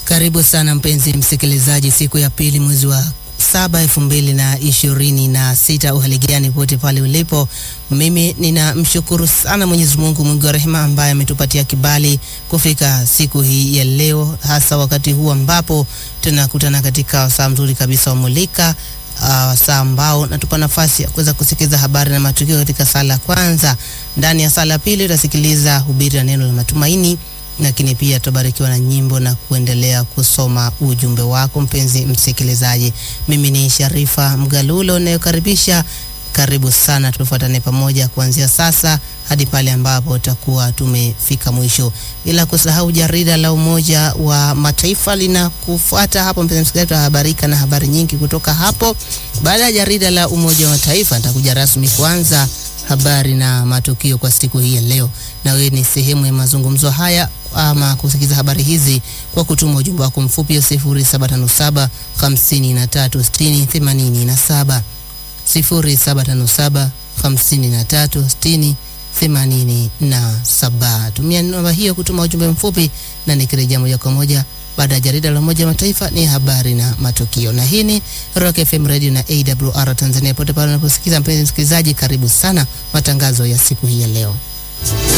Karibu sana mpenzi msikilizaji, siku ya pili mwezi wa saba elfu mbili na ishirini na sita. Uhaligani pote pale ulipo, mimi ninamshukuru sana Mwenyezi Mungu mwingi wa rehema ambaye ametupatia kibali kufika siku hii ya leo, hasa wakati huu ambapo tunakutana katika wasaa mzuri kabisa wa Mulika wasaa uh, ambao natupa nafasi ya kuweza kusikiliza habari na matukio katika sala kwanza. Ndani ya sala pili utasikiliza hubiri na neno la matumaini lakini pia tutabarikiwa na nyimbo na kuendelea kusoma ujumbe wako mpenzi msikilizaji. Mimi ni Sharifa Mgalulo nayokaribisha. Karibu sana, tufuatane pamoja kuanzia sasa hadi pale ambapo tutakuwa tumefika mwisho, bila kusahau jarida la Umoja wa Mataifa linakufuata hapo. Mpenzi msikilizaji, tutahabarika na habari nyingi kutoka hapo. Baada ya jarida la Umoja wa Mataifa, nitakuja rasmi kuanza habari na matukio kwa siku hii ya leo, na wewe ni sehemu ya mazungumzo haya ama kusikiza habari hizi kwa kutuma ujumbe wako mfupi 0757 53 60 87 0757 53 60 87. Tumia namba hiyo kutuma ujumbe mfupi, na nikirejea moja kwa moja baada ya jarida la Umoja wa Mataifa ni habari na matukio. Na hii ni Rock FM Radio na AWR Tanzania, pote pale unaposikiza. Mpenzi msikilizaji, karibu sana matangazo ya siku hii ya leo.